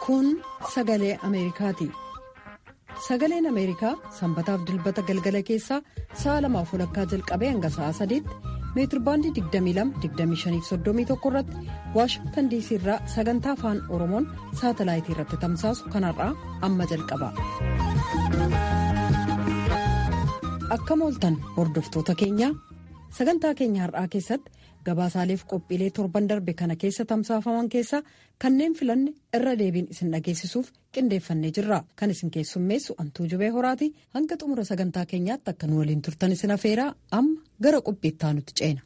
Kun sagalee Ameerikaati. Sagaleen Ameerikaa sanbataaf dilbata galgala keessaa sa'a lamaaf walakkaa jalqabee hanga sa'a sadiitti meetirbaandii 22-25-31 irratti waashingtan diisii irraa sagantaa afaan oromoon saatalaayitii irratti tamsaasu kanarraa amma jalqaba. Akkam ooltan hordoftoota keenyaa sagantaa keenya har'aa keessatti gabaasaaleef qophiilee torban darbe kana keessa tamsaafaman keessaa kanneen filanne irra deebiin isin dhageessisuuf qindeeffannee jirra kan isin keessummeessu antuu jubee horaati hanga xumura sagantaa keenyaatti akka nu waliin turtan isin afeeraa amma gara qophiittaa nutti ceena.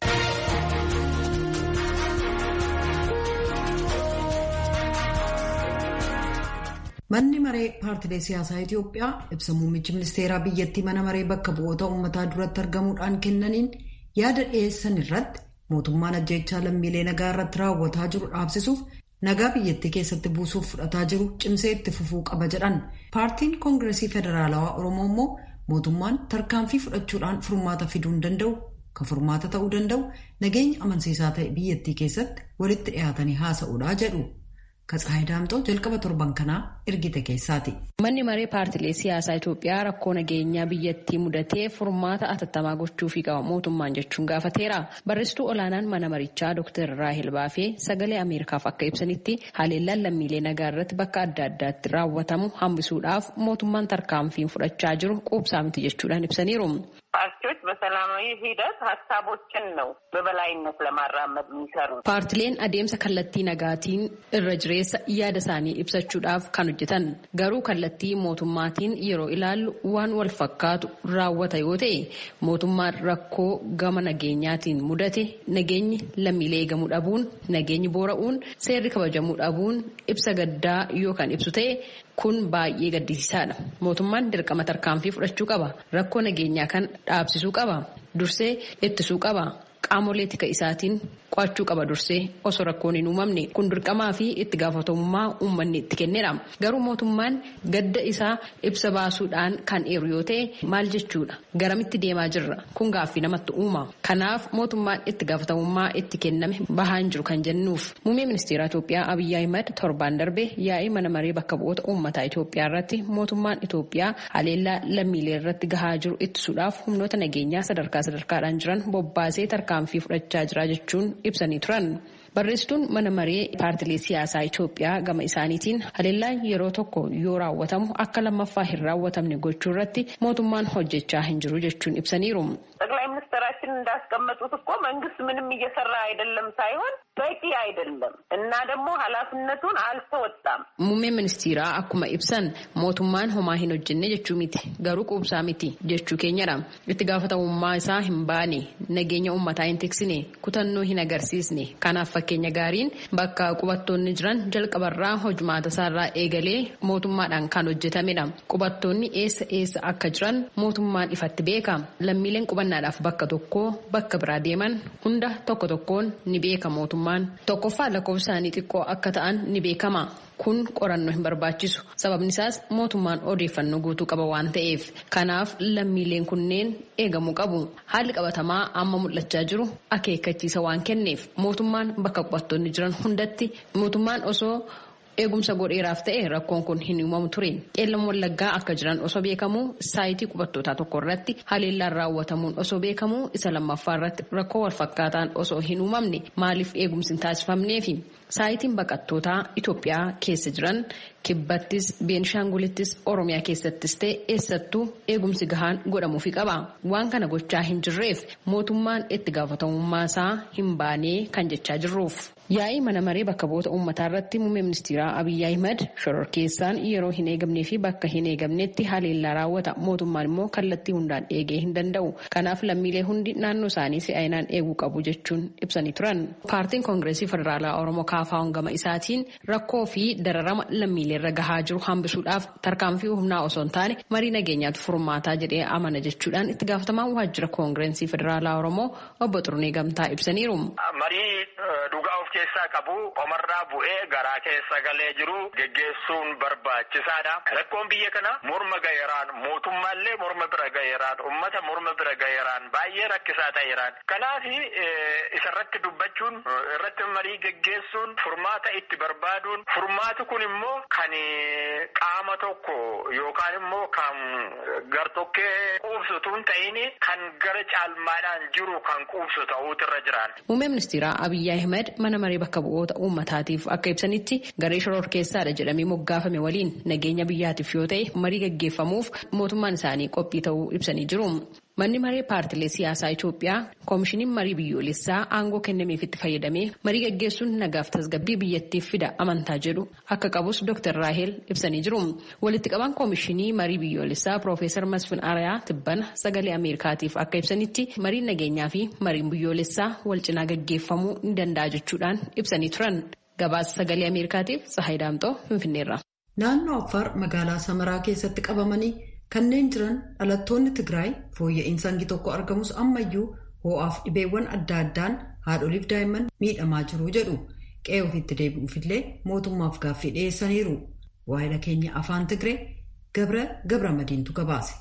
manni maree paartilee siyaasaa itiyoophiyaa ibsa muummichi ministeeraa biyyattii mana maree bakka bu'oota uummataa duratti argamuudhaan kennaniin yaada dhiyeessan irratti mootummaan ajjeechaa lammiilee nagaa irratti raawwataa jiru dhaabsisuuf nagaa biyyattii keessatti buusuuf fudhataa jiru cimsee itti fufuu qaba jedhan paartiin koongiresii federaalawaa oromoo immoo mootummaan tarkaanfii fudhachuudhaan furmaata fiduu hin danda'u kan furmaata ta'uu danda'u nageenya amansiisaa ta'e biyyattii keessatti walitti dhiyaatanii haasa'uudhaa jedhu. Katsaayi Daamxoo jalqaba torban kanaa ergite keessaati. Manni maree paartilee siyaasaa Itoophiyaa rakkoo nageenyaa biyyattii mudatee furmaata atattamaa gochuufii qaba mootummaan jechuun gaafateera. Barreessituu olaanaan mana marichaa Dr. Raahel Baafee sagalee Ameerikaaf akka ibsanitti haleellaan lammiilee nagaa irratti bakka adda addaatti raawwatamu hambisuudhaaf mootummaan tarkaanfiin fudhachaa jiru quubsaa miti jechuudhaan ibsaniiru. ፓርቲዎች በሰላማዊ ሂደት ሀሳቦችን ነው በበላይነት ለማራመድ የሚሰሩት። ፓርቲleen adeemsa kallattii nagaatiin irra jireessa yaada isaanii ibsachuudhaaf kan hojjetan garuu kallattii mootummaatiin yeroo ilaallu waan wal fakkaatu raawwata yoo ta'e mootummaan rakkoo gama nageenyaatiin mudate nageenyi lammiilee eegamuu dhabuun nageenyi boora'uun seerri kabajamuu dhabuun ibsa gaddaa yoo kan ibsu ta'e kun baay'ee gaddisiisaadha mootummaan dirqama tarkaanfii fudhachuu qaba rakkoo nageenyaa kan dhaabsisuu qaba dursee ittisuu qaba qaamolee tika isaatiin qo'achuu qaba dursee osoo rakkoon hin uumamne kun dirqamaa fi itti gaafatamummaa uummanni itti kennedha garuu mootummaan gadda isaa ibsa baasuudhaan kan eeru yoo ta'e maal jechuudha garamitti deemaa jirra kun gaaffii namatti uuma kanaaf mootummaan itti gaafatamummaa itti kenname bahaa hin jiru kan jennuuf muummee ministeera Itoophiyaa Abiyyi Ahimad torbaan darbe yaa'ii mana maree bakka bu'oota uummataa Itoophiyaa irratti mootummaan Itoophiyaa haleellaa lammiilee irratti gahaa jiru ittisuudhaaf humnoota nageenyaa sadarkaa sadarkaadhaan jiran bobbaasee tarkaanfii fudhachaa jira jechuun ibsanii turan. Barreessituun mana maree paartilee siyaasaa Itoophiyaa gama isaaniitiin haleellaan yeroo tokko yoo raawwatamu akka lammaffaa hin raawwatamne gochuu irratti mootummaan hojjechaa hin jiru jechuun ibsaniiru. ጠቅላይ ሚኒስትራችን እንዳስቀመጡት እኮ መንግስት ምንም እየሰራ አይደለም ሳይሆን በቂ አይደለም እና ደግሞ ኃላፊነቱን አልተወጣም። Muummeen ministeeraa akkuma ibsan mootummaan homaa hin hojjenne jechuu miti garuu quubsaa miti jechuu keenyadha. Itti gaafatamummaa isaa hin baane nageenya uummataa hin tiksine kutannoo hin agarsiisne kanaaf fakkeenya gaariin bakka qubattoonni jiran jalqabarraa hojumaata isaarraa eegalee mootummaadhaan kan hojjetamedha. Qubattoonni eessa eessa akka jiran mootummaan ifatti beeka. Lammiileen qubannaadhaaf bakka tokkoo bakka biraa deeman hunda tokko tokkoon ni beeka mootummaan. Tokkoffaa lakkoofsaanii xiqqoo akka ta'an ni beekama. Kun qorannoo hin barbaachisu. Sababni isaas mootummaan odeeffannoo guutuu qaba waan ta'eef. Kanaaf lammiileen kunneen eegamuu qabu. Haalli qabatamaa amma mul'achaa jiru akeekkachiisa waan kenneef mootummaan bakka qubattoonni jiran hundatti mootummaan osoo eegumsa godheeraaf ta'e rakkoon kun hin uumamu ture qeellam wallaggaa akka jiran osoo beekamu saayitii qubattootaa tokko irratti haleellaan raawwatamuun osoo beekamu isa lammaffaa irratti rakkoo walfakkaataan osoo hin uumamne maaliif eegumsi hin taasifamneefi saayitiin baqattootaa Itoophiyaa keessa jiran kibbattis beenishaangulittis oromiyaa keessattis ta'e eessattuu eegumsi gahaan godhamuufi qaba waan kana gochaa hin jirreef mootummaan itti gaafatamummaa isaa hin baanee kan jechaa jirruuf. Yaa'ii mana maree bakka bu'oota uummataa irratti muummee ministeeraa Abiyyi Ahimad shororkeessaan yeroo hin eegamnee fi bakka hin eegamnetti haleellaa raawwata mootummaan immoo kallattii hundaan eegee hin danda'u kanaaf lammiilee hundi naannoo isaanii si'aayinaan eeguu qabu jechuun ibsanii turan. Paartiin koongireesii federaalaa Oromoo Kaafaa'uun gama isaatiin rakkoo fi dararama lammiilee irra gahaa jiru hambisuudhaaf tarkaanfii humnaa osoo hin taane marii nageenyaatu furmaataa jedhee amana jechuudhaan itti gaafatamaan waajjira koongireesii federaalaa Oromoo obbo Xurunee Gamtaa ibsaniiru. keessaa qabu qomarraa bu'ee garaa keessa galee jiru geggeessuun barbaachisaadha. Rakkoon biyya kana morma gaheeraan mootummaallee morma bira gaheeraan ummata morma bira gaheeraan baay'ee rakkisaa ta'eeraan. Kanaaf isarratti dubbachuun irratti marii geggeessuun furmaata itti barbaaduun furmaati kun immoo kan qaama tokko yookaan immoo kan gartokkee quubsutuun ta'in kan gara caalmaadhaan jiru kan quubsu ta'uutu irra jiraan. Muummee ministeeraa Abiyyi Ahmed mana maree bakka bu'oota uummataatiif akka ibsanitti garee shororkeessaadha jedhamee moggaafame waliin nageenya biyyaatiif yoo ta'e marii gaggeeffamuuf mootummaan isaanii qophii ta'uu ibsanii jiru. Manni maree paartilee siyaasaa Itoophiyaa koomishiniin marii biyyoolessaa aangoo kennameef itti fayyadamee marii gaggeessuun nagaaf tasgabbii biyyattiif fida amantaa jedhu akka qabus Dr. Raahel ibsanii jiru. Walitti qaban koomishinii marii biyyoolessaa Piroofeesar Masfin Arayaa Tibbana sagalee Ameerikaatiif akka ibsanitti mariin nageenyaa fi mariin biyyoolessaa wal cinaa gaggeeffamuu ni danda'a jechuudhaan ibsanii turan. Gabaasa sagalee Ameerikaatiif Tsahaay Daamxoo Finfinneerra. Naannoo Affaar magaalaa Samaraa keessatti qabamanii kanneen jiran dhalattoonni Tigraay fooyya'insa hangi tokko argamus ammayyuu ho'aaf dhibeewwan adda addaan haadholiif daa'imman miidhamaa jiru jedhu qe'ee ofiitti deebi'uufillee mootummaaf gaaffii dhiyeessaniiru. Waa'ila keenya afaan Tigree Gabra Gabra Madiintu gabaase.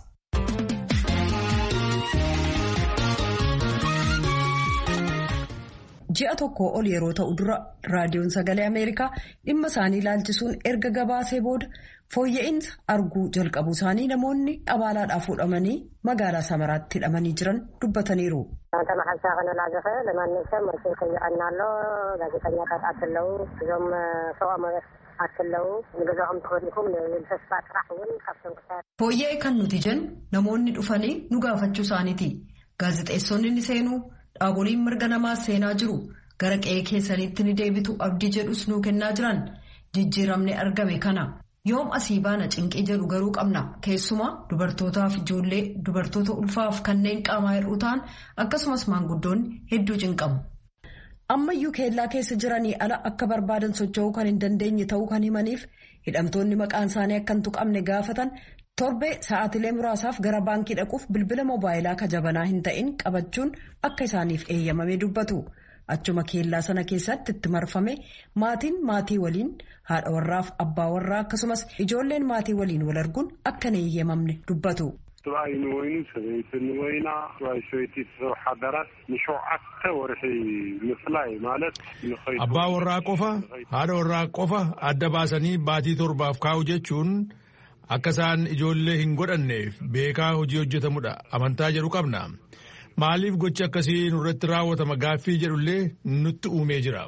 ji'a tokko ol yeroo ta'u dura raadiyoon sagalee ameerikaa dhimma isaanii ilaalchisuun erga gabaasee booda fooyya'insa arguu jalqabu isaanii namoonni abaalaadhaaf fuudhamanii magaalaa samaraatti hidhamanii jiran dubbataniiru. ተመሓልሳ ክንላዘፈ ለማንም ሰብ መልሲ ከይቀና ኣሎ ጋዜጠኛታት ኣትለው እዞም ሰብኣ መበት ኣትለው ንገዛኦም ተኸዲኩም ንብል ተስፋ ጥራሕ እውን ካብቶም ክሳድ fooyya'e kan nuti jennu namoonni dhufanii nu gaafachuu isaaniiti gaazexeessonni ni seenuu dhaaboliin mirga namaas seenaa jiru gara qe'ee keessanitti ni deebitu abdii jedhus nuu kennaa jiran jijjiiramni argame kana yoom asii baana cinqii jedhu garuu qabna keessumaa dubartootaaf ijoollee dubartoota ulfaaf kanneen qaamaa hir'uu ta'an akkasumas maanguddoonni hedduu cinqamu. ammayyuu keellaa keessa jiranii ala akka barbaadan socho'uu kan hin dandeenye ta'uu kan himaniif hidhamtoonni maqaan isaanii akka hin tuqamne gaafatan. torbee sa'aatilee muraasaaf gara baankii dhaquuf bilbila moobaayilaa kajabanaa hin ta'in qabachuun akka isaaniif eeyyamame dubbatu achuma keellaa sana keessatti itti marfame maatiin maatii waliin haadha warraaf abbaa warraa akkasumas ijoolleen maatii waliin wal arguun akka hin eeyyamamne dubbatu. ሰብኣይ ንወይኑ ሰበይቲ ንወይና ሰብኣይ ሰበይቲ ሓዳራት ንሸውዓተ ወርሒ ምፍላይ ማለት abbaa warraa qofa haadha warraa qofa adda baasanii baatii torbaaf kaa'u jechuun akka isaan ijoollee hin godhanneef beekaa hojii hojjetamudha amantaa jedhu qabna maaliif gochi akkasii nurratti raawwatama gaaffii jedhullee nutti uumee jira.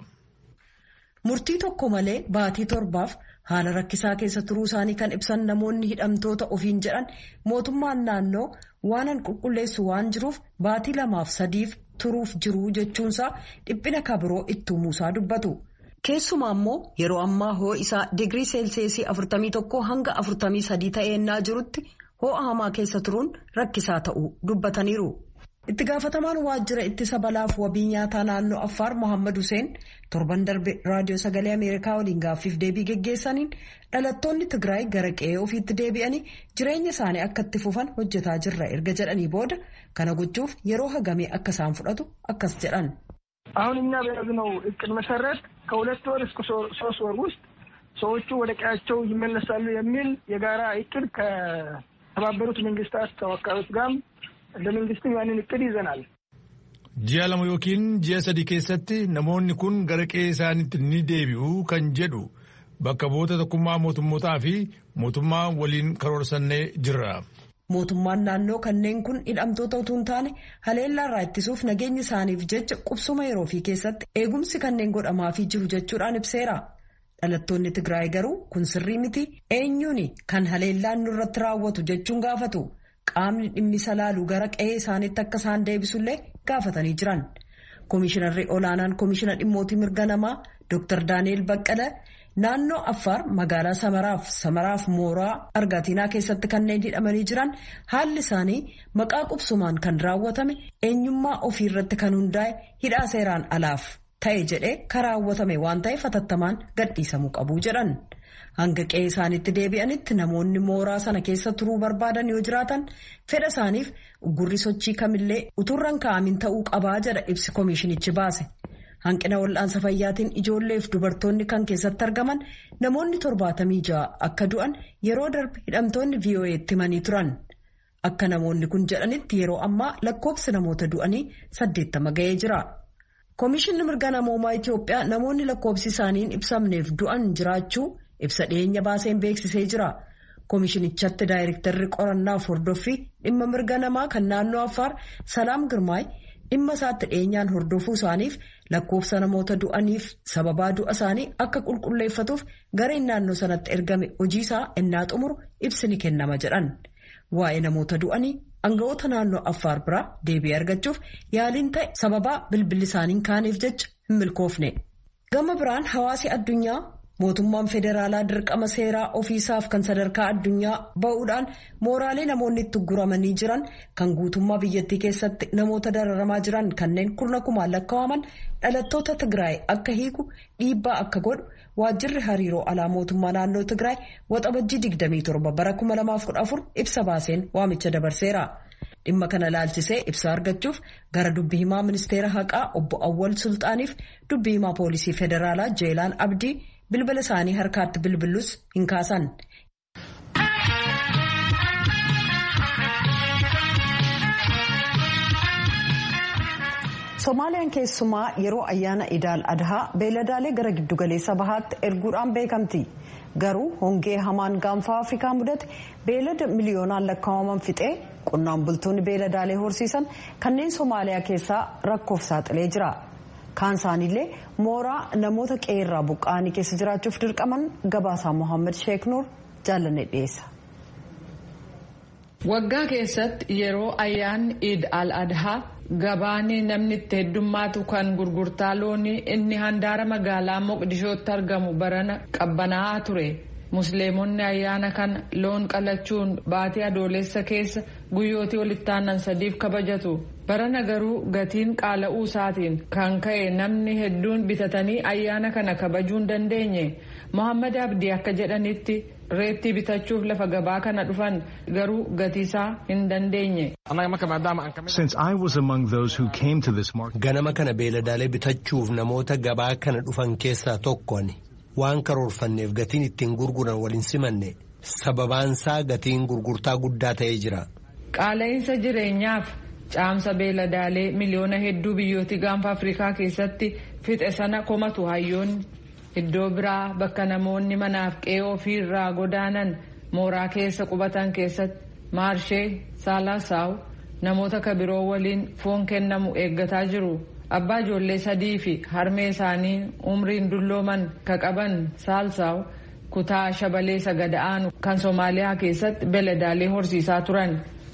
murtii tokko malee baatii torbaaf haala rakkisaa keessa turuu isaanii kan ibsan namoonni hidhamtoota ofiin jedhan mootummaan naannoo waanan qulqulleessu waan jiruuf baatii lamaaf sadiif turuuf jiru jechuunsaa dhiphina kabiroo itti uumuusaa dubbatu. keessumaa immoo yeroo ammaa hoo isaa digirii seelseesii 41 hanga 43 ta'eennaa jirutti ho'a hamaa keessa turuun rakkisaa ta'uu dubbataniiru. itti gaafatamaan waajjira ittisa balaaf wabii nyaataa naannoo affaar mohaammed hussein torban darbe raadiyoo sagalee ameerikaa waliin gaaffiif deebii geggeessaniin dhalattoonni tigraay gara qe'ee ofiitti deebi'anii jireenya isaanii akka itti fufan hojjetaa jirra erga jedhanii booda kana gochuuf yeroo hagamee akka isaan fudhatu akkas jedhan. አሁን እኛ በያዝነው እቅድ መሰረት ከሁለት ወር እስከ ሶስት ወር ውስጥ ሰዎቹ ወደ ቀያቸው ይመለሳሉ የሚል የጋራ እቅድ ከተባበሩት መንግስታት ተወካዮች ጋርም እንደ መንግስትም ያንን እቅድ ይዘናል። ji'a lama yookiin ji'a sadi keessatti namoonni kun gara qe'ee isaaniitti ni deebi'u kan jedhu bakka bu'oota tokkummaa mootummootaa fi mootummaa waliin karoorsannee jirra. mootummaan naannoo kanneen kun hidhamtoota utuu hin taane haleellaarraa ittisuuf nageenya isaaniif jecha qubsuma yeroo fi keessatti eegumsi kanneen godhamaafii jiru jechuudhaan ibseera. dhalattoonni tigraay garuu kun sirrii miti eenyuun kan haleellaan nurratti raawwatu jechuun gaafatu qaamni dhimmisa laalu gara qe'ee isaaniitti akka isaan deebisullee gaafatanii jiran. Komishinarri olaanaan komishina dhimmootii mirga namaa Dr. Daani'el Baqqala naannoo Affaar magaalaa Samaraaf Samaraaf Mooraa Argaatinaa keessatti kanneen hidhamanii jiran haalli isaanii maqaa qubsumaan kan raawwatame eenyummaa ofii irratti kan hundaa'e hidhaa seeraan alaaf ta'e jedhee kan raawwatame waan ta'eef hatattamaan gadhiisamuu qabu jedhan. Hanga qe'ee isaaniitti deebi'anitti namoonni mooraa sana keessa turuu barbaadan yoo jiraatan fedha isaaniif gurri sochii kamillee uturran kaa'amin ta'uu qabaa jedha ibsi koomishinichi baase. hanqina wal'aansa fayyaatiin ijoolleef dubartoonni kan keessatti argaman namoonni torbaatamii ja'a akka du'an yeroo darbe hidhamtoonni VOA'tti himanii turan. Akka namoonni kun jedhanitti yeroo ammaa lakkoofsi namoota du'anii saddeettama ga'ee jira. Komishinni mirga namoomaa Itiyoophiyaa namoonni lakkoofsi isaanii hin ibsamneef du'an jiraachuu ibsa dhiyeenya baaseen beeksisee jira. Komishinichatti daayirektarri qorannaaf hordoffii dhimma mirga namaa kan naannoo Affaar Salaam Girmaay dhimma isaatti dhiyeenyaan hordofuu isaaniif lakkoofsa namoota du'aniif sababaa du'a isaanii akka qulqulleeffatuuf gareen naannoo sanatti ergame hojiisaa innaa xumuru ibsi ni kennama jedhan. Waa'ee namoota du'anii aangawoota naannoo Affaar biraa deebii argachuuf yaaliin ta'e sababaa bilbilli isaanii kaaniif jecha hin milkoofne. Gama biraan hawaasi addunyaa mootummaan federaalaa dirqama seeraa ofiisaaf kan sadarkaa addunyaa ba'uudhaan mooraalee namoonni itti guramanii jiran kan guutummaa biyyattii keessatti namoota dararamaa jiran kanneen kurna kumaan lakkaa'aman dhalattoota Tigraay akka hiiku dhiibbaa akka godhu waajjirri hariiroo alaa mootummaa naannoo Tigraay waxabajjii 27 bara 2014 ibsa baaseen waamicha dabarseera. Dhimma kana laalchisee ibsa argachuuf gara dubbi himaa ministeera haqaa obbo Awwal Sulxaaniif dubbi himaa poolisii federaalaa Jeelaan Abdii bilbila isaanii harkaatti bilbilus hin kaasan. Somaaliyaan keessumaa yeroo ayyaana idaal adhaa beeladaalee gara giddugaleessa bahaatti erguudhaan beekamti. Garuu hongee hamaan gaanfaa Afrikaa mudate beelada miliyoonaan lakkaa'aman fixee qonnaan bultoonni beeladaalee horsiisan kanneen Somaaliyaa keessaa rakkoof saaxilee jira. Kaan isaaniillee mooraa namoota qeerraa buqqa'anii keessa jiraachuuf dirqaman gabaasaa Mohaammed Sheek Nuur jaallanne dhiyeessa. Waggaa keessatti yeroo ayyaanni Iid al-Adhaa gabaanii namni itti heddummaatu kan gurgurtaa loonii inni handaara magaalaa Moqdishootti argamu barana qabbanaa'aa ture. Musliimonni ayyaana kana loon qalachuun baatii adoolessa keessa guyyootii walitti aanan sadiif kabajatu. Barana garuu gatiin qaala'uu isaatiin kan ka'e namni hedduun bitatanii ayyaana kana kabajuu hin dandeenye. Mohaammed Abdii akka jedhanitti reettii bitachuuf lafa gabaa kana dhufan garuu gatiisaa hin dandeenye. Ganama kana beeladaalee bitachuuf namoota gabaa kana dhufan keessaa tokko ani. waan karoorfanneef gatiin ittiin gurguran waliin simanne sababaansaa gatiin gurgurtaa guddaa ta'ee jira. Qaala'insa jireenyaaf caamsa beeladaalee miliyoona hedduu biyyooti gaanfa Afrikaa keessatti fixe sana komatu hayyoonni iddoo biraa bakka namoonni manaaf qe'ee ofiirraa godaanan mooraa keessa qubatan keessatti maarshee saalaasaw namoota kabiroo waliin foon kennamu eeggataa jiru. abbaa ijoollee sadii fi harmee isaanii umriin dullooman ka qaban saalsaaw kutaa shabalee sagada'aanu kan soomaaliyaa keessatti beeladaalee horsiisaa turan.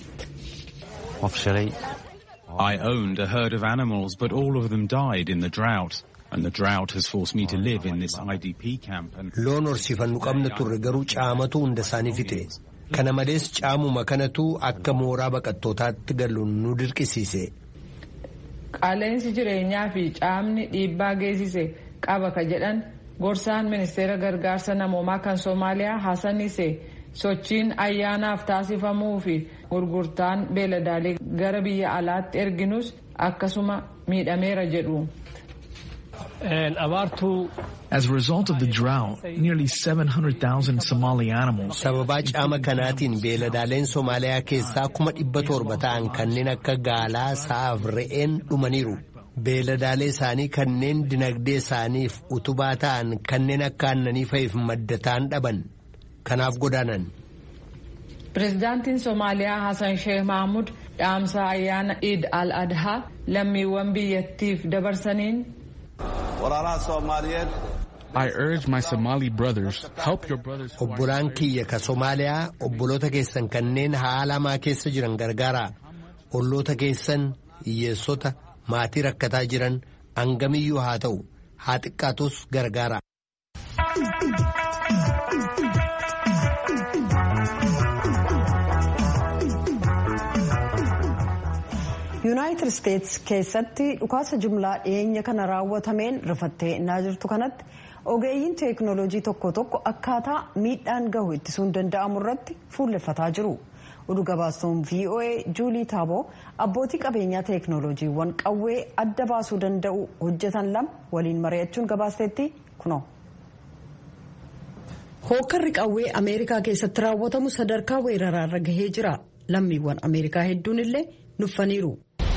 I owned a herd of animals, but all of them died in the drought. And the drought has forced me to live in this IDP camp. And Loon horsiifannu qabna turre garuu caamatu hunda isaanii fixe. Kana malees caamuma kanatu akka mooraa baqattootaatti galu nu dirqisiise. Qaala'insi jireenyaa fi caamni dhiibbaa geessise qaba ka jedhan gorsaan ministeera gargaarsa namoomaa kan Soomaaliyaa Hassan Ise sochiin ayyaanaaf taasifamuu fi gurgurtaan beeladaalee gara biyya alaatti erginus akkasuma miidhameera jedhu. As a result of the drought, nearly 700,000 Somali animals. Sababaa caama kanaatiin beeladaaleen Somaaliyaa keessaa kuma dhibba torba ta'an kanneen akka gaalaa, sa'aaf re'een dhumaniiru. Beeladaalee isaanii kanneen dinagdee isaaniif utubaa ta'an kanneen akka aannanii fa'iif madda ta'an dhaban. Kanaaf godaanan. Pireezidaantiin Somaaliyaa Hassan Sheikh Mahmud dhaamsa ayyaana Iid al-Adhaa lammiiwwan biyyattiif dabarsaniin I urge my Somali brothers, help your brothers. Obbolaan kiyya ka Somaaliyaa obboloota keessan kanneen haala hamaa keessa jiran gargaara. Olloota keessan hiyyeessota maatii rakkataa jiran hangamiyyuu haa ta'u haa xiqqaatus gargaara. yuunaayitid isteetsi keessatti dhukaasa jumlaa dhiyeenya kana raawwatameen rifattee innaa jirtu kanatti ogeeyyiin teeknooloojii tokko tokko akkaataa miidhaan gahu ittisuun danda'amu irratti fuulleffataa jiru. oduu gabaastuun voa juulii taaboo abbootii qabeenyaa teeknooloojiiwwan qawwee adda baasuu danda'u hojjetan lama waliin mari'achuun gabaasteetti kunoo. hookkarri qawwee ameerikaa keessatti raawwatamu sadarkaa weeraraarra gahee jira lammiiwwan ameerikaa hedduun illee nuffaniiru.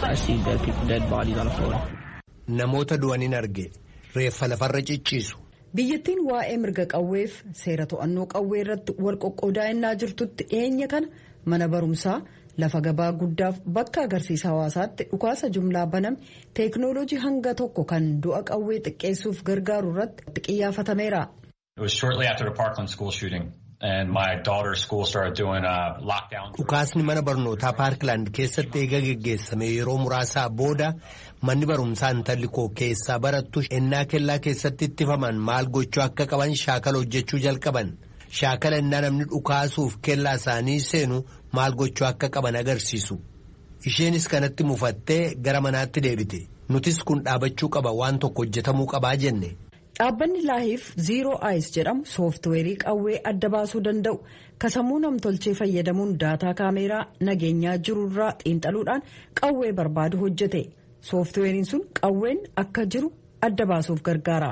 namoota du'aniin arge reeffa lafarra cicciisu. biyyattiin waa'ee mirga qawweef seera to'annoo qawwee irratti wal qoqqoodaa'inaa jirtutti dhiyeenya kana mana barumsaa lafa gabaa guddaaf bakka agarsiisa hawaasaatti dhukaasa jumlaa baname teeknooloojii hanga tokko kan du'a qawwee xiqqeessuuf gargaaru irratti xiyyaafatameera. Dhukaasni mana barnootaa Paarkilaand keessatti eega geggeessame yeroo muraasaa booda manni barumsaa intalli koo keessaa barattu ennaa kellaa keessatti ittifaman maal gochuu akka qaban shaakala hojjechuu jalqaban. Shaakala ennaa namni dhukaasuuf kellaa isaanii seenu maal gochuu akka qaban agarsiisu. Isheenis kanatti mufattee gara manaatti deebite. Nutis kun dhaabachuu qaba waan tokko hojjetamuu qabaa jenne. Dhaabbanni laahiif ziiroo ayis jedhamu sooftiweerii qawwee adda baasuu danda'u kasammuu namtolchee fayyadamuun daataa kaameeraa nageenyaa jirurraa xiinxaluudhaan qawwee barbaadu hojjete. Sooftiweeriin sun qawween akka jiru adda baasuuf gargaara.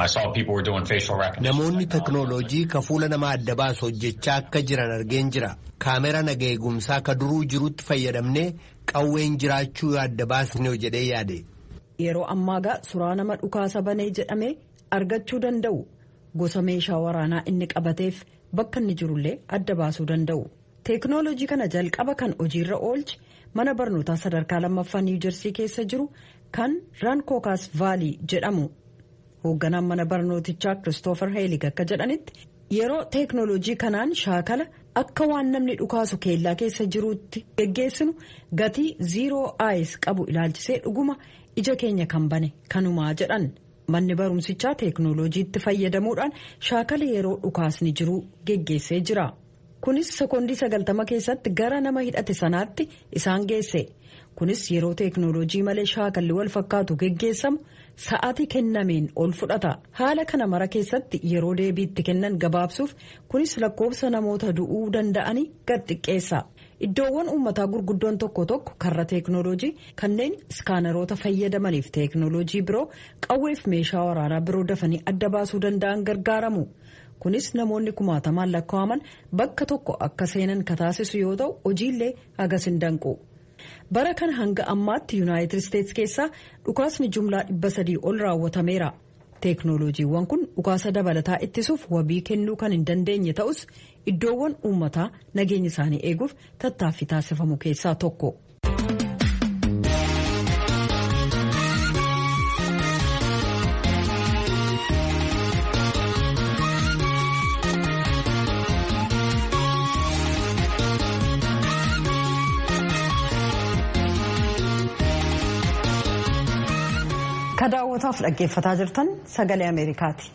Namoonni teknooloojii ka fuula namaa adda baasu hojjechaa akka jiran argeen jira. Kaameraa naga eegumsaa ka duruu jirutti fayyadamnee qawween jiraachuu yoo adda baasne jedhee yaade. Yeroo ammaagaa suuraa nama dhukaasa banee jedhamee argachuu danda'u gosa meeshaa waraanaa inni qabateef bakka inni jirullee adda baasuu danda'u. Teeknooloojii kana jalqaba kan hojiirra oolche mana barnootaa sadarkaa lammaffaa niiwujersii keessa jiru kan rankookaas vaalii jedhamu. hoogganaan mana barnootichaa kiristoofer heelig akka jedhanitti yeroo teeknooloojii kanaan shaakala akka waan namni dhukaasu keellaa keessa jiruutti geggeessinu gatii ziiroo aayis qabu ilaalchisee dhuguma ija keenya kan bane kanumaa jedhan manni barumsichaa teeknooloojiitti fayyadamuudhaan shaakala yeroo dhukaasni jiru geggeessee jira kunis sekoondii sagaltama keessatti gara nama hidhate sanaatti isaan geesse kunis yeroo teeknooloojii malee shaakalli wal fakkaatu geggeessamu. sa'aatii kennameen ol fudhata haala kana mara keessatti yeroo deebiitti kennan gabaabsuuf kunis lakkoofsa namoota du'uu danda'anii gad xiqqeessa iddoowwan uummataa gurguddoon tokko tokko karra teeknooloojii kanneen iskaanaroota fayyadamaniif teeknooloojii biroo qawweef meeshaa waraanaa biroo dafanii adda baasuu danda'an gargaaramu kunis namoonni kumaatamaan lakkaa'aman bakka tokko akka seenan kataasisu yoo ta'u hojiillee hagas hin danqu. bara kana hanga ammaatti yuunaayitid isteetsi keessaa dhukaasni jumlaa dhibba sadii ol raawwatameera teeknooloojiiwwan kun dhukaasa dabalataa ittisuuf wabii kennuu kan hin dandeenye ta'us iddoowwan uummataa nageenya isaanii eeguuf tattaaffii taasifamu keessaa tokko. ka daawwataaf dhaggeeffataa jirtan sagalee ameerikaati.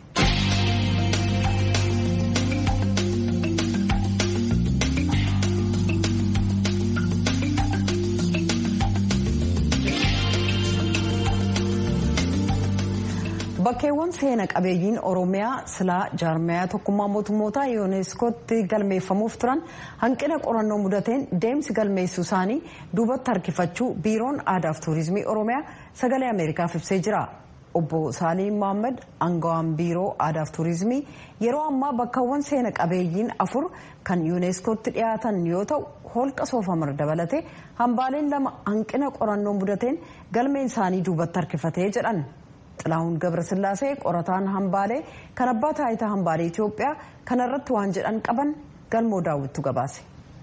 bakkeewwan seena qabeeyyiin oromiyaa silaa jaarmayaa tokkummaa mootummootaa yuuneeskootti galmeeffamuuf turan hanqina qorannoo mudateen deemsi galmeessuu isaanii duubatti harkifachuu biiroon aadaaf tuurizimii oromiyaa sagalee ameerikaaf ibsee jira obbo saaliin mohaammed aangawaan biiroo aadaaf tuurizimii yeroo ammaa bakkawwan seena qabeeyyiin afur kan yuuneeskootti dhiyaatan yoo ta'u holqa soofamar dabalatee hambaaleen lama hanqina qorannoo mudateen galmeen isaanii duubatti harkifatee jedhan. xilahuun gabrasillaasee qorataan hambaalee kan abbaa taayitaa hambaalee Itoophiyaa kanarratti waan jedhan qaban galmoo daawwittu gabaase.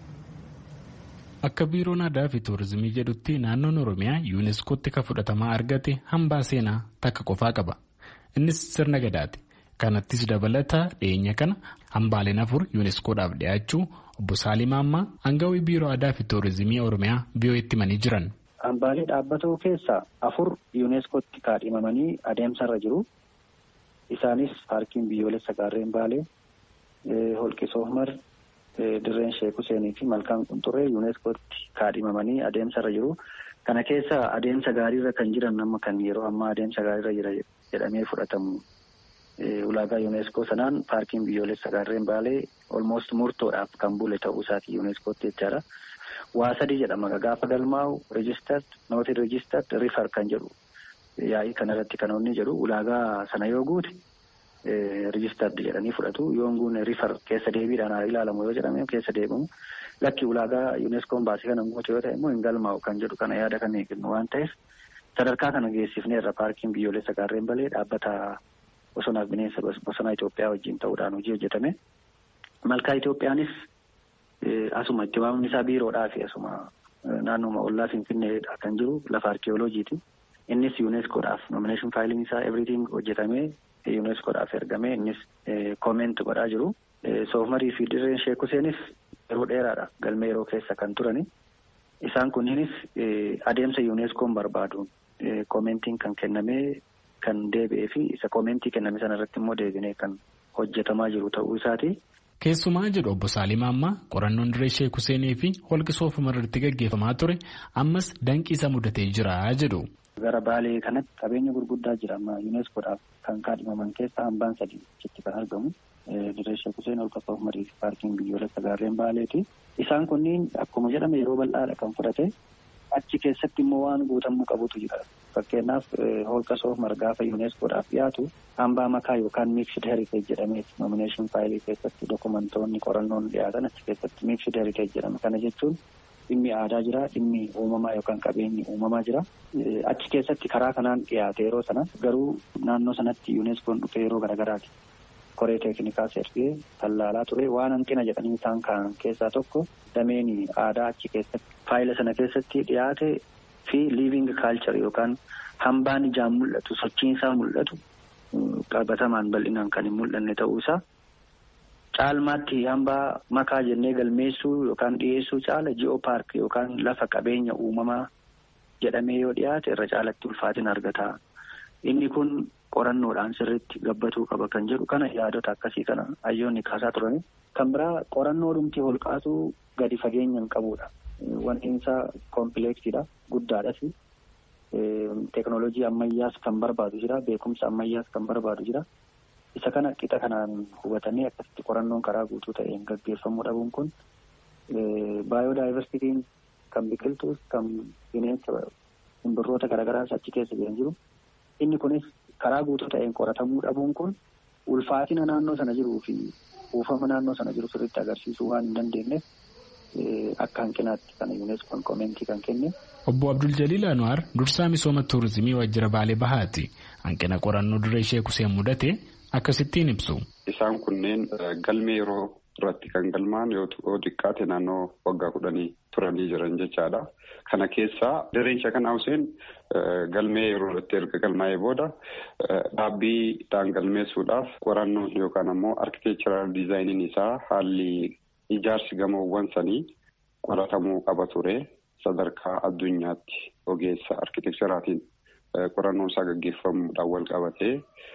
Akka biiroon aadaa fi tuurizimii jedhutti naannoon Oromiyaa yuuneeskootti kan fudhatamaa argate hambaa seenaa takka qofaa qaba. Innis sirna gadaati. Kanattis dabalata dhiyeenya kana hambaaleen afur yuuneeskoodhaaf dhiyaachuu obbo Saalim Ammaa aangawii biiroo aadaa fi tuurizimii Oromiyaa biyyootti himanii jiran. Hambaalee dhaabbatoo keessaa afur yuuneeskootti kaadhimamanii adeemsarra jiru. Isaanis paarkiin biyyoolessa gaarreen baalee, holqi soofmar, dirreen sheek Huseenii fi malkaan qunxurree yuuneeskootti kaadhimamanii adeemsarra jiru. Kana keessa adeemsa gaariirra kan jiran nama kan yeroo ammaa adeemsa gaariirra jira jedhamee fudhatamu ulaagaa yuuneeskoo sanaan paarkiin biyyoolessa gaarreen baalee olmoost murtoodhaaf kan bule ta'uu isaati yuuneeskootti jechaadha. Waa sadii jedhama gaafa galmaa'u reejistart nooti reejistart rifar kan jedhu yaa'ii kanarratti kan inni jedhu ulaagaa sana yoo guute reejistart jedhanii fudhatu yoon guune rifar keessa deebiidhaan haa ilaalamu yoo jedhame keessa deebimu lakki ulaagaa yuuneskoon baasii kana guute yoo ta'e immoo hin galmaa'u kan jedhu kana yaada kan eegnu waan ta'eef sadarkaa kana geessifneerra paarkiin biyyoolessa gaarreen balee dhaabbata bosonaaf bineensa bosonaa Itoophiyaa wajjin ta'uudhaan hojii hojjetame. Malkaa Itoophiyaanis asuma itti waamni isaa biiroodhaa fi asuma naannoma ollaa Finfinneedha kan jiru lafa arkeeoloojiiti. Innis yuuneskoodhaaf nomineeshin faayiliin isaa everything hojjetamee yuuneskoodhaaf ergamee innis kooment godhaa jiru. Soofmarii fi dirreen Sheek Huseenis yeroo dheeraadha galmee yeroo keessa kan turani. Isaan kunniinis adeemsa yuuneskoon barbaaduun koomentiin kan kennamee kan deebi'ee fi isa koomentii kenname sana irratti immoo deebinee kan hojjetamaa jiru ta'uu isaati. Keessumaa jedhu obbo Saalim Ammaa qorannoon dirree Sheek Huseenii fi holqa soofumar irratti gaggeeffamaa ture ammas danqiisa mudatee jira jedhu. Gara Baalee kanatti qabeenya gurguddaa jira amma yuuneskoodhaaf kan kaadhimaman keessaa hambaan sadii achitti kan argamu. Dirree Sheek Huseen holqa soofumarii fi paarkiin biyyoolessa gaarreen Baaleeti. Isaan kunniin akkuma jedhame yeroo bal'aadha kan fudhate. Achi keessatti immoo waan guutamuu qabutu jira. Fakkeenyaaf holqa soofumar gaafa yuuneskoodhaaf dhiyaatu hambaa makaa yookaan miiksid heriteej jedhamee nomineeshin faayilii keessatti dokumentoonni qorannoon dhiyaatan achi keessatti miiksid heriteej jedhama. Kana jechuun dhimmi aadaa jira, dhimmi uumamaa yookaan qabeenyi uumamaa jira. Achi keessatti karaa kanaan dhiyaate yeroo sana garuu naannoo sanatti yuuneskoon dhufee yeroo garagaraati. Koree teeknikaa ergee tallaalaa ture waan hanqina jedhanii isaan kaan keessaa tokko dameen aadaa achi keessatti faayila sana keessatti dhiyaate fi liiving kaalchar yookaan hambaan ijaan mul'atu sochiinsaa mul'atu qabatamaan bal'inaan kan hin mul'anne ta'uu isaa caalmaatti hambaa makaa jennee galmeessuu yookaan dhiyeessuu caala ji'oo paark yookaan lafa qabeenya uumamaa jedhamee yoo dhiyaate irra caalatti ulfaatina argata. Inni kun qorannoodhaan sirriitti gabbatuu qaba kan jedhu kana yaadota akkasii kana hayyoonni kaasaa turani. Kan biraa qorannoo dhumti holqaatuu gadi fageenya hin qabudha. Wanti isaa koompileeksiidha guddaadhas. Teeknooloojii ammayyaas kan barbaadu jira beekumsa ammayyaas kan barbaadu jira. Isa kana qixa kanaan hubatanii akkasitti qorannoon karaa guutuu ta'een gaggeeffamuu dhabuun kun baayodaayivarsitiin kan biqiltuus kan bineensa simbirroota garaagaraas achi keessa jiran jiru. Inni kunis karaa guutuu ta'een qoratamuu dhabuun kun ulfaatina naannoo sana jiruu fi kuufama naannoo sana jiru sirriitti agarsiisuu waan hin dandeenyeef akka hanqinaatti kana yuuneskoon koomentii kan kenne. Obbo Abdul Jaliil Anwaar dursaa misooma tuurizimii Waajjira Baalee Bahaati. Hanqina qorannoo dirree Sheek Huseen mudate akkasittiin ibsu. Isaan kunneen galmee yeroo irratti kan galmaan yoo xiqqaate naannoo waggaa kudhanii turanii jiran jechaadha. Kana keessaa dirreen Sheek Huseen galmee yeroo irratti erga galmaa'ee booda dhaabbiidhaan galmeessuudhaaf qorannoon yookaan ammoo arkiteekcharaal diizaayiniin isaa haalli ijaarsi gamoowwan sanii qoratamuu qaba ture. Sadarkaa addunyaatti ogeessa arkiteekcharaatiin qorannoon isaa gaggeeffamuudhaan wal qabatee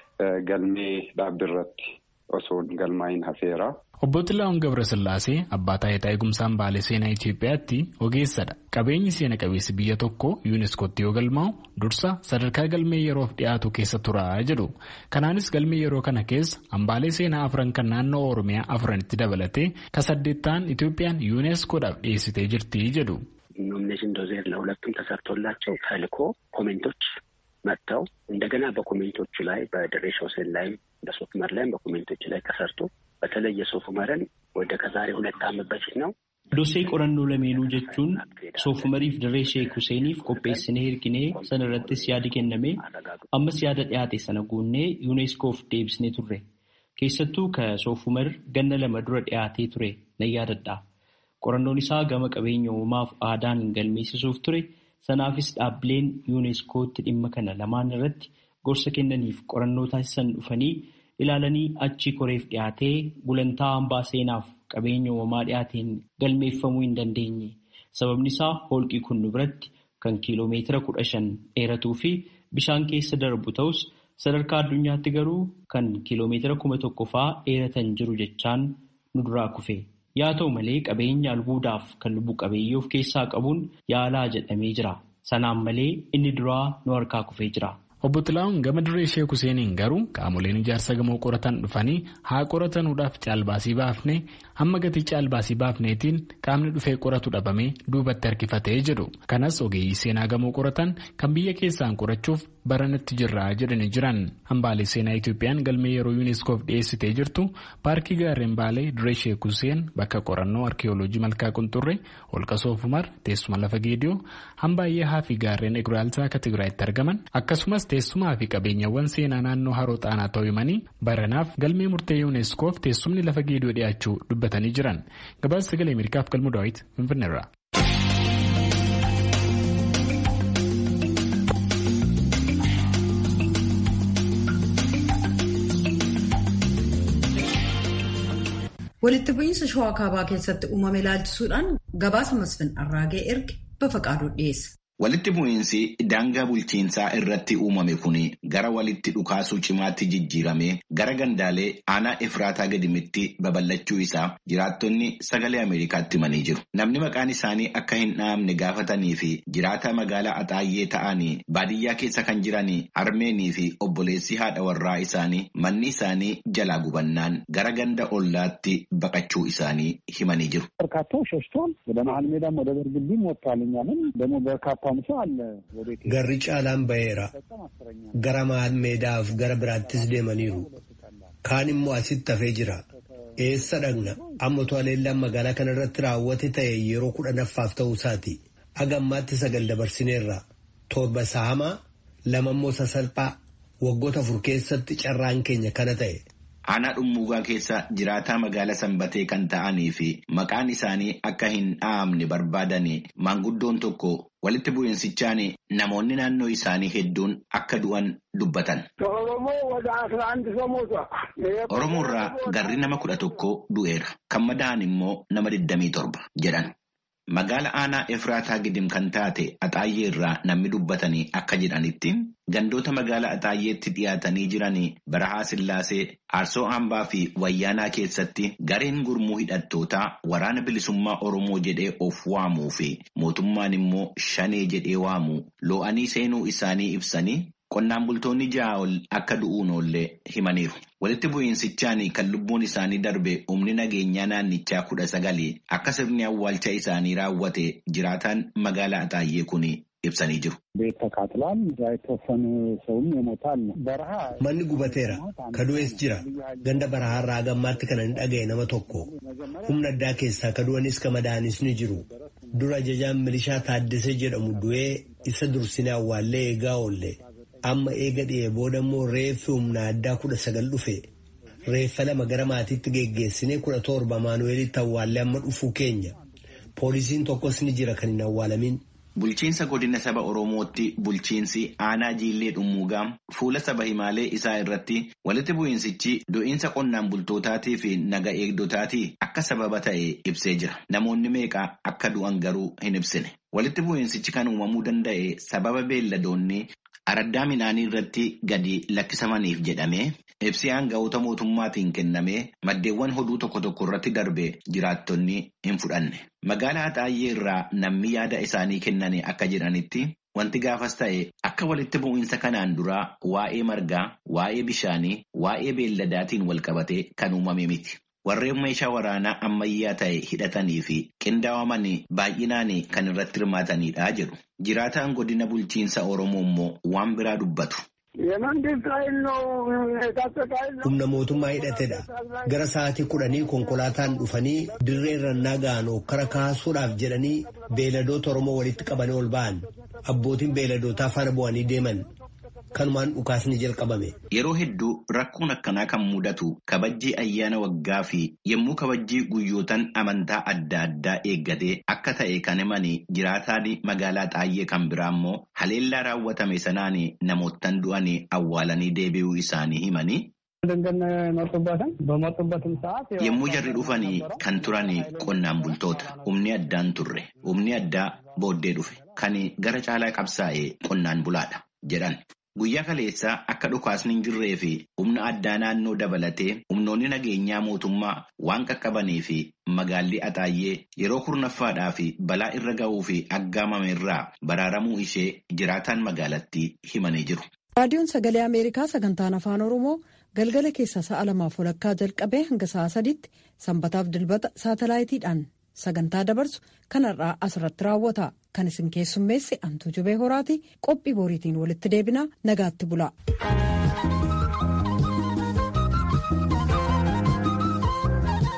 galmee dhaabbiirratti osoo galmaa'iin hafeera. Obbo Xilaa'oon Gabrasillaasee abbaa taayitaa eegumsaan baalee seenaa Itoophiyaatti ogeessadha. Qabeenyi seena qabeessi biyya tokko yuuneeskootti yoo galmaa'u dursa sadarkaa galmee yeroof dhiyaatu keessa turaa jedhu. Kanaanis galmee yeroo kana keessa hambaalee seenaa afran kan naannoo Oromiyaa afranitti dabalatee ka saddeettaan Itoophiyaan yuuneeskoodhaaf dhiyeessitee jirti jedhu. ኖሚኔሽን ዶዜር ለሁለቱም ተሰርቶላቸው ተልኮ ኮሜንቶች መጥተው እንደገና በኮሜንቶቹ ላይ በድሬ ሾሴን ላይም በሶፍመር ላይም በኮሜንቶቹ ላይ ተሰርቶ በተለይ የሶፍመርን ወደ ከዛሬ ሁለት ዓመት በፊት ነው Dosee qorannoo lameenuu jechuun soofumariif dirree sheek Huseeniif qopheessinee hirkinee sana irrattis yaadi kenname ammas yaada dhiyaate sana guunnee yuuneeskoof deebisnee turre. Keessattuu ka soofumar ganna lama dura dhiyaatee ture nan yaadadha. Qorannoon isaa gama qabeenya uumaaf aadaan galmeessisuuf ture. Sanaafis dhaabbileen yuuneeskootti dhimma kana lamaan irratti gorsa kennaniif qorannoo taasisan dhufanii ilaalanii achi koreef dhiyaatee gulantaa hambaa seenaaf qabeenya uumamaa dhiyaateen galmeeffamuu hin dandeenye. Sababni isaa holqii kun nu biratti kan kiiloomeetira kudha shan dheeratuu fi bishaan keessa darbu ta'us sadarkaa addunyaatti garuu kan kiiloomeetira kuma tokko fa'aa dheeratan jiru jechaan nu duraa kufe. Yaa ta'u malee qabeenya albuudaaf kan lubbu qabeeyyii of keessaa qabuun yaalaa jedhamee jira. Sanaan malee inni duraa nu harkaa kufee jira. Obbo Xilaa'uun gama dirree Sheek Huseeniin garuu qaamoleen ijaarsa gamoo qoratan dhufanii haa qoratanuudhaaf caalbaasii baafne hamma gatii caalbaasii baafneetiin qaamni dhufee qoratu dhabamee duubatti harkifatee jedhu. Kanas ogeeyyii seenaa gamoo qoratan kan biyya keessaan qorachuuf baranatti jirra jedhanii jiran. Hambaalee seenaa Itoophiyaan galmee yeroo yuuniskoof dhiyeessitee jirtu paarkii gaarreen baalee dirree Sheek Huseen bakka qorannoo arkiyooloojii malkaa qunxurree holqa soofumar teessuma lafa geediyoo hambaayyaa fi gaarreen eguraalsaa akka Tigraayitti argaman akkasumas teessumaa fi qabeenyawwan seenaa naannoo haroo xaanaa ta'uu himanii baranaaf galmee murtee yuuneskoof teessumni lafa geediyoo dhiyaachuu dubbatanii jiran gabaasa sagalee ameerikaaf galmu daawit finfinneerra. walitti bu'iinsa shawaa kaabaa keessatti uumame ilaalchisuudhaan gabaasa masfin arraagee erge bafaqaaduu dhiyeessa. Walitti bu'iinsi daangaa bulchiinsaa irratti uumame kun gara walitti dhukaasuu cimaatti jijjiiramee gara gandaalee aanaa Efraataa gadimitti babal'achuu isaa jiraattonni sagalee Ameerikaatti himanii jiru. Namni maqaan isaanii akka hin dhahamne gaafatanii fi jiraata magaalaa Axaayyee ta'anii baadiyyaa keessa kan jiran Armeenii fi obboleessi haadha warraa isaanii manni isaanii jalaa gubannaan gara ganda ollaatti baqachuu isaanii himanii jiru. Garri caalaan baheera. Gara maal meedaaf gara biraattis deemaniiru. Kaan immoo asitti hafee jira. Eessa dhaqna? Amma to'aleellaan magaalaa kana irratti raawwate ta'e yeroo kudhanaffaaf ta'uu isaati. Haga ammaatti sagal dabarsineerra. Torba saamaa lama immoo sasalphaa waggoota afur keessatti carraan keenya kana ta'e. Aanaa dhummuugaa keessa jiraataa magaalaa sanbatee kan ta'anii fi maqaan isaanii akka hin dhahamne barbaadanii maanguddoon tokko walitti bu'iinsichaan namoonni naannoo isaanii hedduun akka du'an dubbatan. Oromoo irraa garri nama kudha tokko du'eera. Kan madaa'an immoo nama 27 jedhan. Magaala aanaa Efraataa gidim kan taate Axaayyee irraa namni dubbatanii akka jedhanitti gandoota magaala Axaayyeetti dhiyaatanii jiranii Barahaa Sillaasee, Aarsoo Hambaa fi Wayyaanaa keessatti gareen gurmuu hidhattootaa waraana bilisummaa Oromoo jedhee of waamuu fi mootummaan immoo shanee jedhee waamuu loo'anii seenuu isaanii ibsanii qonnaan bultoonni ja'a ol akka du'uun oollee himaniiru. Walitti bu'iinsichaan kan lubbuun isaanii darbe humni nageenyaa naannichaa kudha sagalii akka sirni awwaalcha isaanii raawwate jiraataan magaalaa Axaayyee kun ibsanii jiru. Manni gubateera. Kadu'ees jira. Ganda barahaarraa gammaatti kana hin dhaga'e nama tokko. Humna addaa keessaa kadu'anis ka madaa'anis ni jiru. Dura ajajaan milishaa Taaddasee jedhamu du'ee isa dursinee awwaallee eegaa oolle. Amma eega dhi'ee booda immoo reeffi humna addaa kudha sagal dhufe. Reeffa lama gara maatiitti geggeessinee kudha torba Maanuweelitti awwaallee amma dhufuu keenya. Poolisiin tokkos ni jira kan hin awwaalamin. Bulchiinsa godina saba Oromootti bulchiinsi aanaa jiillee dhummuugaa fuula saba himaalee isaa irratti walitti bu'iinsichi du'iinsa qonnaan bultootaatii fi naga eegdotaatii akka sababa ta'e ibsee jira. Namoonni meeqa akka du'an garuu hin ibsine. Walitti bu'iinsichi kan uumamuu danda'e sababa beelladoonni araddaa midhaanii irratti gadi lakkisamaniif jedhamee ibsi aanga'oota mootummaatiin kennamee maddeewwan hoduu tokko tokko irratti darbe jiraattonni hin fudhanne. Magaalaa Axaayyee irraa namni yaada isaanii kennan akka jedhanitti wanti gaafas ta'e akka walitti bu'iinsa kanaan duraa waa'ee margaa, waa'ee bishaanii, waa'ee beelladaatiin walqabatee kan uumame miti. Warreen meeshaa waraanaa ammayyaa ta'e hidhatanii fi qindaa'aman baay'inaan kan irratti hirmaatanidha jedhu. Jiraataan godina bulchiinsa Oromoo immoo waan biraa dubbatu. Humna mootummaa hidhatedha. Gara sa'aatii kudhanii konkolaataan dhufanii dirree rannaa ga'an kara kaasuudhaaf jedhanii beeladoota Oromoo walitti qabanii ol ba'an. Abbootiin beeladootaa faana bu'anii deeman. Kanumaan dhukaasni jalqabame. Yeroo hedduu rakkoon akkanaa kan mudatu kabajjii ayyaana waggaa fi yommuu kabajjii guyyootaan amantaa adda addaa eeggatee akka ta'e kan himanii jiraataan magaalaa xaayyee kan biraa immoo haleellaa raawwatame sanaan namoottan du'anii awwaalanii deebi'uu isaanii himanii. Yommuu jarri dhufanii kan turan qonnaan bultoota humni addaan turre humni addaa booddee dhufe kan gara caalaa qabsaa'e qonnaan bulaadha jedhan. Guyyaa kaleessaa akka dhukaasni hin jirree fi humna addaa naannoo dabalatee humnoonni nageenyaa mootummaa waan qaqqabanii fi magaalli Axaayyee yeroo kurnaffaadhaa fi balaa irra ga'uu fi aggaamame irraa baraaramuu ishee jiraataan magaalattii himanii jiru. raadiyoon sagalee ameerikaa sagantaan afaan oromoo galgala keessa sa'a lamaaf walakkaa jalqabee hanga sa'a sadiitti sanbataaf dilbata saatalaayitiidhaan sagantaa dabarsu kanarraa asirratti raawwata kan isin keessummeessi antuu jubee horaati qophii boriitiin walitti deebinaa nagaatti bula.